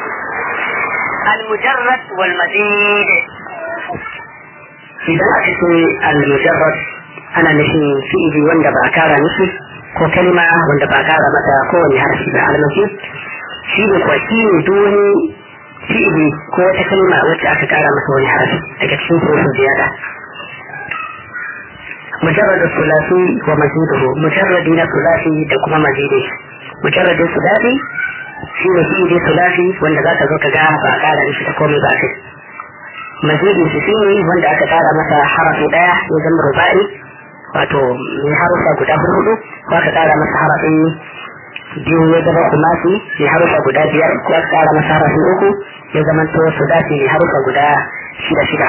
المجرد والمزيد idan aka ce al-mujarrad ana nufin fi'ili wanda ba a kara nufi ko kalma wanda ba a kara mata kowane harshe ba al-mazid shi ne kuwa shi ne duk wani fi'ili ko wata kalma wacce aka kara masa wani harshe daga cikin hurufin ziyada مجرد الثلاثي ومزيده مجرد من الثلاثي دكما مزيده مجرد الثلاثي shi ne fi'ili ثلاثي wanda za ka zo ka ga ba a kara nufi ta komai ba kai mazidin shi ne wanda aka kara masa harafi daya ya zama rubai wato mai harufa guda hudu ko aka kara masa harafin biyu ya zama kumasi mai harufa guda biyar ko aka kara masa harafin uku ya zama to sudasi mai harufa guda shida shida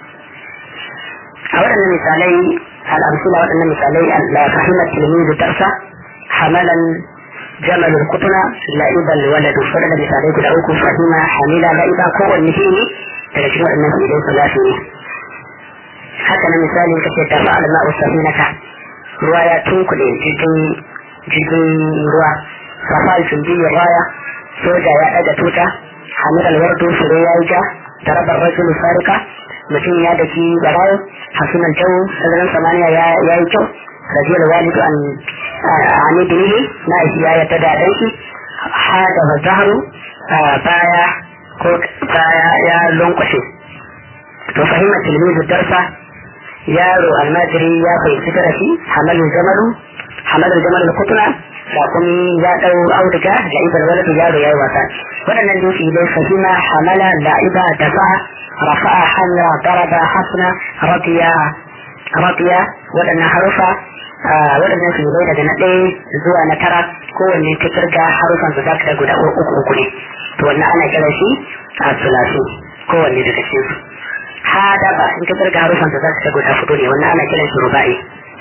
a waɗannan misalai al'amsula waɗannan misalai la fahimar tilmizu darsa hamalan jamal kutuna la'iban waladu waɗanda misalai guda uku fahima hamila la'iba kowanne fi'ili daga cikin waɗannan fi'ilai su lafi ne haka na misali ka ce tafa alma usafinaka ruwa ya tunkule jirgin jirgin ruwa rafa sun biyu raya soja ya ɗaga tuta hamid alwardu fure ya yi ja da rabar rajulu sarika mutum ya daki barawo hasunan jau sararin samaniya ya yi kyau rajiyar walidu an ani binihi na isi ya yadda da ɗanki hada wa zaharu baya ko baya ya lonkwashe to fahimar tilmizu darsa yaro almajiri ya fahimci darasi hamalin jamalu hamalin jamalu kutuna sakumi ya dau auduga da ibar waladu yaro ya yi wasa waɗannan dutse dai fahima hamala la'iba dafa rafa'a hamla daraba hasna radiya radiya waɗannan harufa waɗannan su dai daga na ɗaya zuwa na tara kowanne ta kirga harufan su zaka guda uku uku ne to wannan ana kiran shi a sulasi kowanne daga cikin su hadaba in ka kirga harufan su zaka guda hudu ne wannan ana kiran shi ruba'i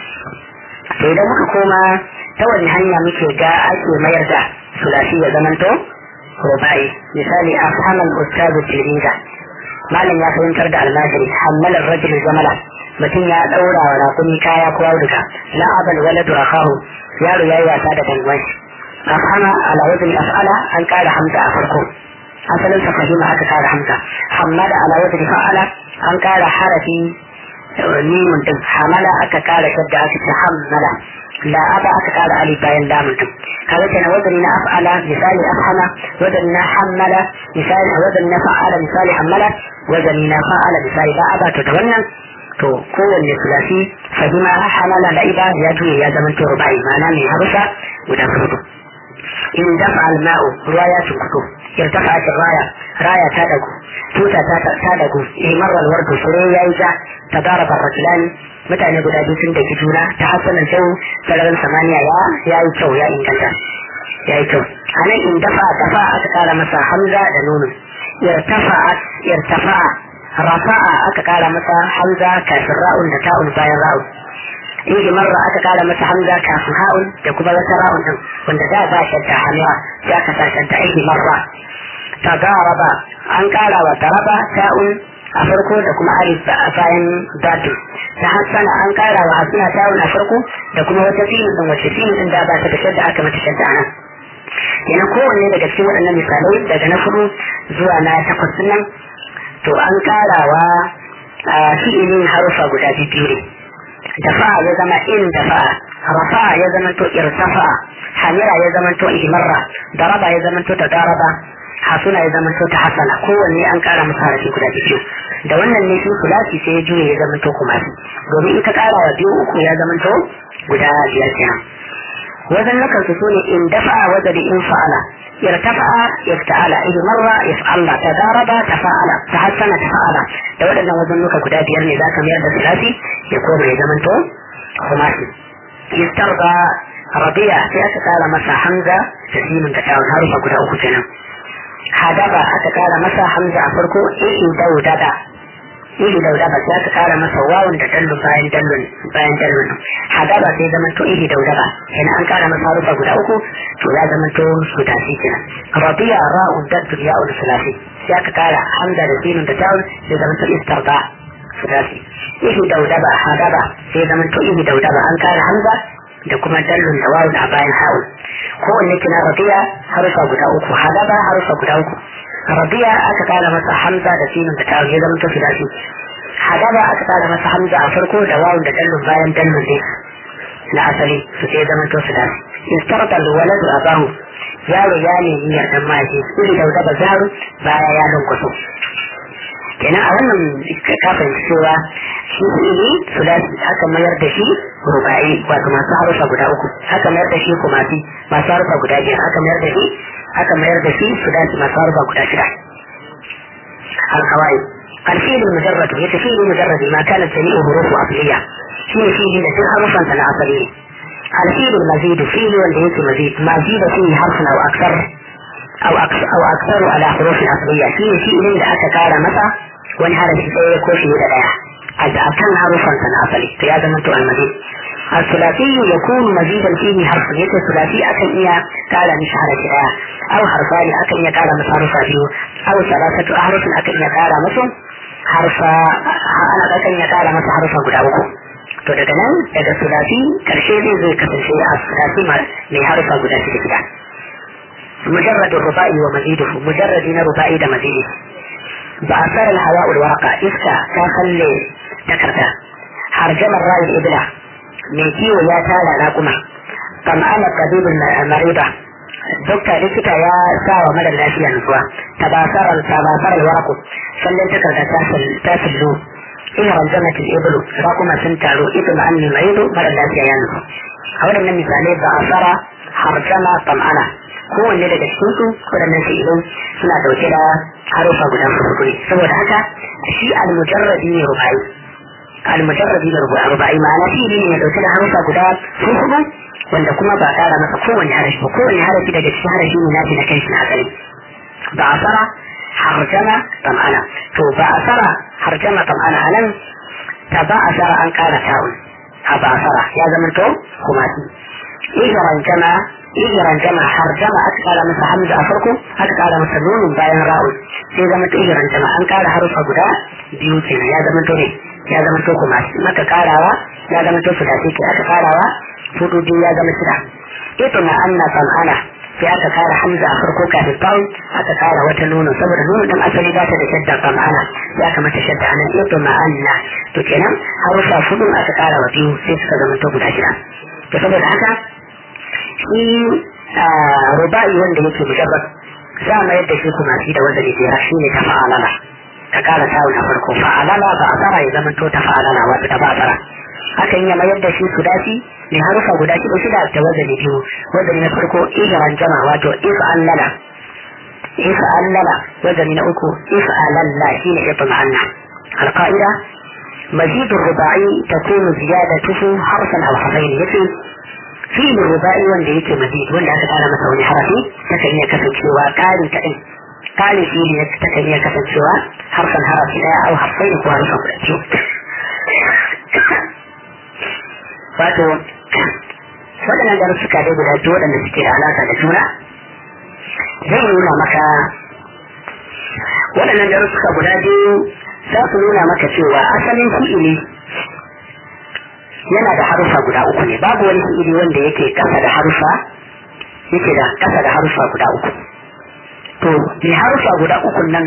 to idan muka koma ta wani hanya muke ga ake mayar da sulasi ya zamanto rubai misali afhamal ustazu tilmiza malam ya fahimtar da almajiri hammalar rajul jamala mutum ya daura wa rakumi kaya ko auduga la abal waladu akahu yaro yayi wasa da dangon afhama ala wazni af'ala an kara hamza a farko asalin sa fahima aka kara hamza hammada ala wazni fa'ala an kara harafi mimun din hamala aka kara shadda aka ce hammala la aba aka kara alif bayan lamun din kaga kenan wazani na af'ala misali afhama wazani na hammala misali wazani na fa'ala misali hammala wazani na fa'ala misali la aba to da wannan to kowanne sulasi fahima hamala la'iba ya juye ya zama to rubai ma'ana mai harusa guda hudu in dafa alma'u ruwa ya tunkuto irtafa a raya raya ta dagu tuta ta dagu imarar wardu fure ya yi ja ta dara barratulani mutane guda biyu sun daki juna ta hasanan kyau sararin samaniya ya ya yi kyau ya inganta ya yi kyau a nan in dafa dafa aka kara masa hamza da nunu irtafa'a irtafa'a rafa'a aka kara masa hamza kafin ra'un da ta'un bayan ra'un in marra aka kara masa hamza kafin ha'un da kuma wata ra'un din wanda da ba shadda hannuwa sai aka sa shadda in marra tagaraba an kara wa taraba ta'un a farko da kuma alif a bayan datu ta hassana an kara wa hasuna ta'un a farko da kuma wata filin din wace filin din da ba ta da shadda aka mata shadda nan yana kowanne daga cikin waɗannan misalai daga na fudu zuwa na takwas nan to an karawa fi'ilin harufa guda biyu ne dafa ya zama in dafa rafa ya zama to irtafa hamira ya zama to ihmarra daraba ya zama to tadaraba hasuna ya zama to ta hasana kowanne an kara masa harafi guda biyu da wannan ne shi kulasi sai ya juye ya zama to kuma domin in ka kara wa biyu uku ya zama to guda biyar kenan wajen nakan su ne in dafa wajen in fa'ala irtafa'a yafta'ala idan marra yaf'ala tadaraba tafa'ala tahassana tafa'ala da waɗannan wajen nuka guda biyar ne zaka mayar da sulasi ya koma ya zama to khumasi yastarda rabi'a sai aka kara masa hamza da simin da tawon harufa guda uku kenan hadaba aka kara masa hamza a farko ihi daudada ihi daudaba sai aka kara masa wawun da dallun bayan dallun bayan dallun hadaba sai zama to ihi daudaba kenan an kara masa harufa guda uku to ya zama to sudasi kenan rabi'a ra'un daddu ya'un sulasi sai aka kara hamza da simin da tawon sai zama to istarda sudasi ihi daudaba hadaba sai zama to ihi daudaba an kara hamza da kuma dallun da wawun a bayan ha'un kowanne kina rabi'a harufa guda uku hadaba harufa guda uku rabi'a aka kara masa hamza da sinin da ta'un ya zama to filasi hadaba aka kara masa hamza a farko da wawun da dallun bayan dallun ne na asali su sai zama to filasi istarta alwaladu abahu yaro ya nemi yardan mahaifi iri dauda ba zaru baya ya lunkwaso kenan a wannan kafin cewa shi ilimi sulasi aka mayar da shi rubai wato masu harufa guda uku aka mayar da shi kumasi masu harufa guda biyar aka mayar da shi aka mayar da shi sulasi masu harufa guda shida alkawai الفيل المجرد يتفيل مجرد ما كانت جميع حروف أصلية فيه فيه لسن حرفا سنة أصلية الفيل المزيد فيل والليس مزيد ما زيد فيه حرف أو أكثر أو أكثر, أو أكثر على حروف أصلية فيه فيل لأتكار متى wani harafi sai ya koshi da daya a kan harufansa na asali to ya zama to almazid الثلاثي يكون مزيدا فيه حرف يته ثلاثي أكن إيا قال مش حرف إيا أو حرفان أكن إيا قال مش حرف فيه أو ثلاثة أحرف أكن إيا قال مش حرف أنا أكن إيا قال مش حرف قد أوكو to daga nan daga sulasi karshe zai zai kasance a sulasi mai harufa guda shida gida مجرد الرباعي ومزيده مجرد رباعي ده مزيده بأثر الهواء الورقة إسكا تخلي تكرتا حرجم الرأي الإبلة ميكي ويا تالا لاكما طمأن الطبيب المريضة دكتور لكتا يا ساوى مدى الأشياء نسوا تباثر تباثر الورق sannan takarda ta fillo ina ranjamata ibulu ba kuma sun taru ita ma anni maido mara lafiya ya nufu a waɗannan misalai ba a fara harjama tam'ana kowanne daga cikin su waɗannan fi'ilai suna dauke da harufa guda hudu ne saboda haka shi al-mujarradi ne rubai al-mujarradi ne rubai ma'ana fi'ili ne dauke da harufa guda hudu wanda kuma ba ƙara masa kowanne harafi ba kowanne harafi daga cikin harafi ne nashi na kai shi na asali ba a fara harjama tam'ana to ba a fara harjama tam'ana a nan ta ba a fara an ƙara ta'un a ba a fara ya zama to kuma shi ijiran jama ijiran jama harjama aka ƙara masa hamza a farko aka ƙara masa nunin bayan ra'un sai zama to ijiran jama an ƙara harufa guda biyu kenan ya zama to ne ya zama to kuma shi maka ƙarawa ya zama to fudasi ke aka ƙarawa hudu biyu ya zama shida ita na anna tam'ana sai aka kara hamza a farko kafin bawon aka kara wata nono saboda nono din asali ba ta da shadda ba ma'ana ya kamata shadda anan ito ma'anna to kenan harufa fudun aka kara wa biyu sai suka zama to guda shida to saboda haka shi ruba'i wanda yake mujarrad za a mayar da shi kuma shi da wanda ne jera shi ne ta fa'alala ta kara tawun a farko fa'alala ba a tsara ya zama to ta fa'alala wata ta ba a tsara hakan ya mayar da shi su dafi mai harufa guda shida shida da wazani biyu wazani na farko ijiran jama wato if'allala if'allala wazani na uku if'alalla shi ne ifa ma'anna alƙa'ida مزيد الرباعي تكون زيادته حرفا او حرفين يفي فيل الرباعي wanda yake mazid wanda aka kara masa wani harafi takan iya kasancewa ƙari kaɗai ƙari fili takan iya kasancewa harfan harafi ɗaya au harfai ko harfan guda biyu wato waɗannan darussuka dai guda biyu waɗanda suke da alaƙa da juna zai nuna maka waɗannan darussuka guda biyu za su nuna maka cewa asalin fi'ili yana da harufa guda uku ne babu wani fi'ili wanda yake ƙasa da harufa yake da ƙasa da harufa guda uku to mai harufa guda uku nan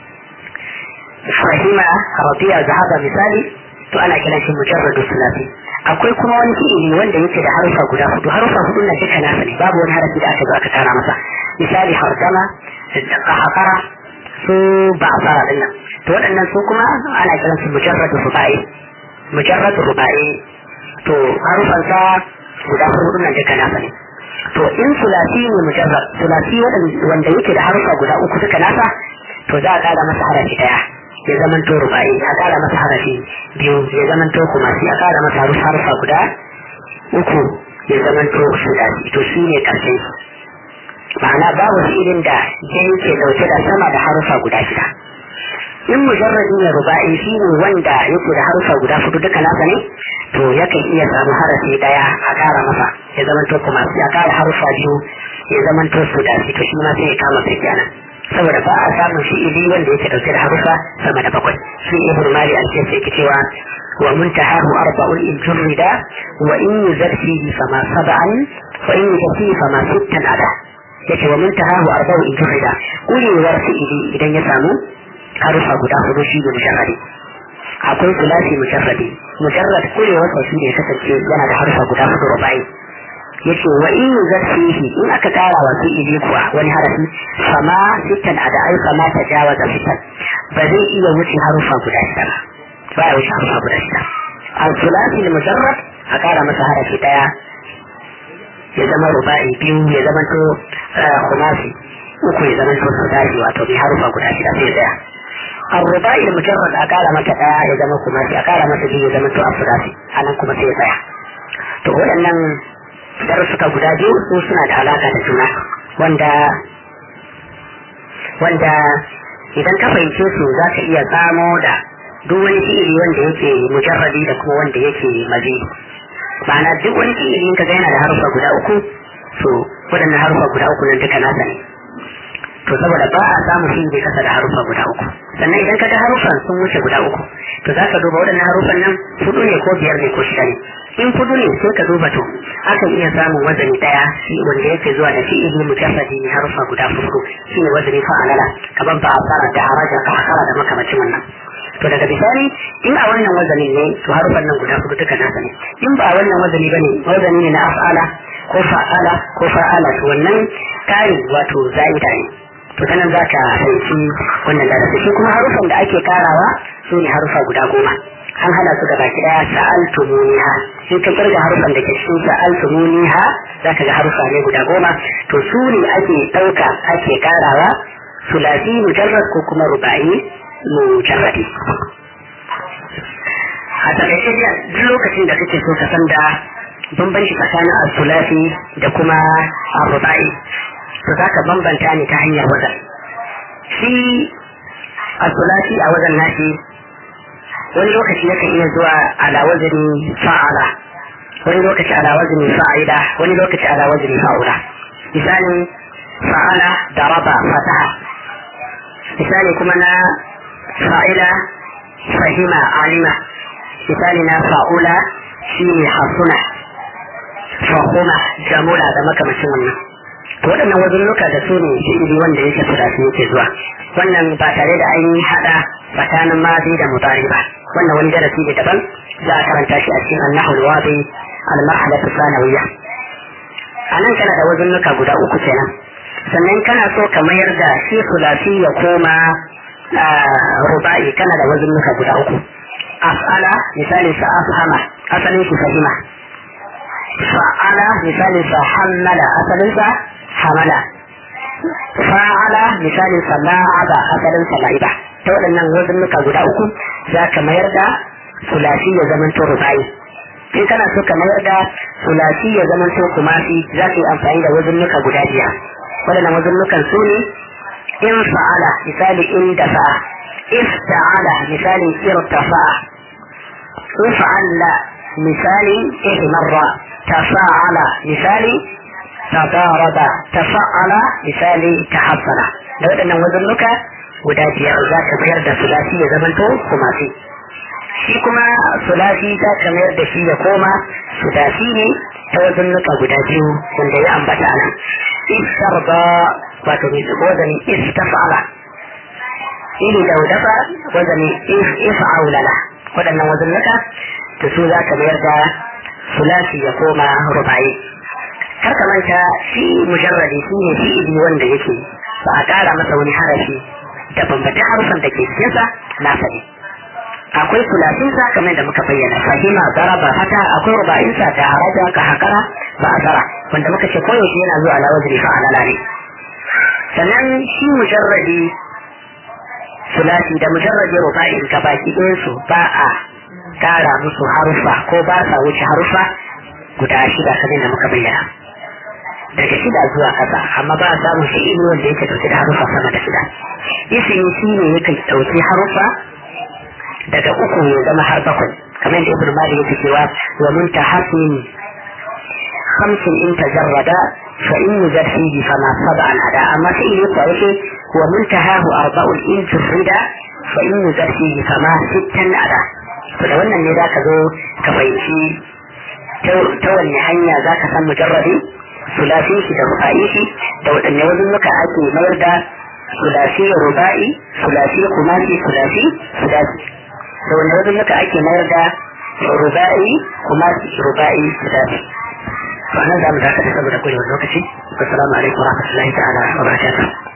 fahima rabiya zahaba misali to ana kiran shi mujarradu sulasi akwai kuma wani fi'ili wanda yake da harufa guda hudu harufa hudu na duka nasa ne babu wani harafi da aka zo aka tara masa misali hardama da hakara su ba a fara din nan to waɗannan su kuma ana kiran su mujarradu rubai mujarradu rubai to harufan sa guda hudu na duka nasa ne to in sulasi ne mujarrad sulasi wanda yake da harufa guda uku duka nasa to za a kara masa harafi daya ya zaman to rubai a kara masa harafi biyu ya zaman to kuma sai a kara masa harfa guda uku ya zaman to sudasi to shi ne karshen ma'ana babu fi'ilin da ya yake dauke da sama da harfa guda shida in mujarradi ne rubai shi ne wanda yake da harfa guda hudu duka nasa ne to yakan iya samu harafi daya a kara masa ya zaman to kuma sai a kara harfa biyu ya zaman to sudasi to shi ma sai ya kama sai kenan saboda ba a samun fi'ili wanda yake dauke da harufa sama da bakwai shi ibn mali an ce yake cewa wa muntahahu arba'un in jurrida wa in yuzad fihi fama sab'an wa in yuzad fihi fama sittan ada yace wa muntahahu arba'un in jurrida kulewar fi'ili idan ya samu harufa guda hudu shi ne mujarradi akwai sulasi mujarradi mujarrad kulewar sa shi ne kasance yana da harufa guda hudu rubai yace wa in zafihi in aka kara wa fi'ili kuwa wani harafi fama sittan a da'ai fama ta jawaza sittan ba zai iya wuce harufa guda shida ba ba ya wuce harufa guda shida al-sulasi al-mujarrad a kara masa harafi daya ya zama ruba'i biyu ya zama to khumasi uku ya zama to sadasi wato bi harufa guda shida sai daya الرباعي المجرد أقال متى يا زمان كماسي أقال متى يا زمان تو أفراسي أنا كماسي يا to waɗannan darussuka guda biyu su suna da alaka da juna wanda wanda idan ka fahimce su za ka iya samo da duk wani fi'ili wanda yake mujarrabi da kuma wanda yake mazi ma'ana duk wani fi'ili in ka ga yana da harufa guda uku to waɗannan harufa guda uku nan duka nasa ne to saboda ba a samu shi bai kasa da harufa guda uku sannan idan ka ga harufan sun wuce guda uku to za ka duba waɗannan harufan nan hudu ne ko biyar ne ko shida ne in hudu ne sai ka duba to akan iya samun wazani daya shi wanda yake zuwa da fi'ili mujassadi ne harufa guda hudu shine wazani fa'alala kaman ba fara da haraja ka hakara da makamacin wannan to daga bisani in a wannan wazanin ne to harufan nan guda hudu duka nasa ne in ba a wannan wazani bane wazani ne na af'ala ko fa'ala ko fa'ala to wannan kari wato za'ida ne to sanan za ka fahimci wannan darasi shi kuma harufan da ake karawa su ne harufa guda goma an hada su gaba ki daya sa'altumuniha in ka kirga harufan da ke cikin sa'altumuniha za ka ga harufa ne guda goma to su ne ake ɗauka ake karawa sulasi mujarrad ko kuma ruba'i mujarradi a takaice duk lokacin da kake so ka san da bambanci tsakanin al-sulasi da kuma al-ruba'i to za ka bambanta ne ta hanyar wazan shi al-sulasi a wajen nashi wani lokaci yakan iya zuwa ala wazini fa'ala wani lokaci ala wazini fa'ida wani lokaci ala wazini fa'ula misali fa'ala da raba fataha misali kuma na fa'ila fahima alima misali na fa'ula shi ne hasuna fahuma jamula da makamacin wannan to waɗannan wazunnuka da su ne fi'ili wanda yake sulasi yake zuwa wannan ba tare da an yi haɗa tsakanin mazi da mutari ba wannan wani darasi ne daban za a karanta shi a cikin annahu alwadi al-marhalatu sanawiyya anan kana da wazunnuka guda uku kenan sannan kana so ka mayar da shi sulasi ya koma ruba'i kana da wazunnuka guda uku af'ala misalin sa afhama asalin shi fahima fa'ala misalin sa hammala asalin sa hamala fa'ala misalin sa la'aba asalin sa la'iba ta waɗannan wazunnuka guda uku za ka mayar da sulasi ya zamanto ruba'i in kana so ka mayar da sulasi ya zamanto kumasi za ka yi amfani da wazunnuka guda biyar waɗannan wazunnukan su ne in fa'ala misali in dafa'a ifta'ala misali irtafa'a in fa'alla misali ihmarra tafa'ala misali tadaraba tafa'ala misali tahassana da waɗannan wazunnuka guda biyar za ka mayar da sulasi ya zamanto kumasi shi kuma sulasi za ka mayar da shi ya koma sulasi ne ta wazunnuka guda biyu wanda ya ambata nan istarba wato mai wazani istafala ili da dafa wazani ifa'aulala waɗannan wazunnuka da su za ka mayar da sulasi ya koma rubayi kar ka manta shi mujarradi shi ne fi'ili wanda yake ba a ƙara masa wani harafi da bambancin harufan da ke cikinsa nasa ne akwai sulasinsa kamar da muka bayyana fahima zaraba fata akwai ruba'insa da haraja ka hakara ba a tsara wanda muka ce koyaushe yana zuwa ala wazri fa alala ne sannan shi mujarradi sulasi da mujarradi ruba'in ka baki ɗayansu ba a ƙara musu harufa ko ba sa wuce harufa guda shida kamar da muka bayyana daga shida zuwa kasa amma ba a samun shi ilmi wanda yake dauke da harufa sama da shida isini shi ne yake dauki harufa daga uku ya zama har bakwai kamar da ibn malik yake cewa wa mun tahassin khamsin in tajarrada fa in yujad fihi fama sab'an ada amma sai ne ko yake wa mun tahahu arba'un in tufrida fa in yujad fihi fama sittan ada to da wannan ne zaka zo ka fahimci ta wanne hanya zaka san mujarradi sulasi shi da ruba'i shi da waɗanne wajen muka ake mayar da sulasi ruba'i sulasi kumasi sulasi sulasi da wanne wajen muka ake mayar da ruba'i kumasi ruba'i sulasi wannan za mu dakata saboda kurewar lokaci assalamu alaikum wa rahmatullahi ta'ala wa barakatuh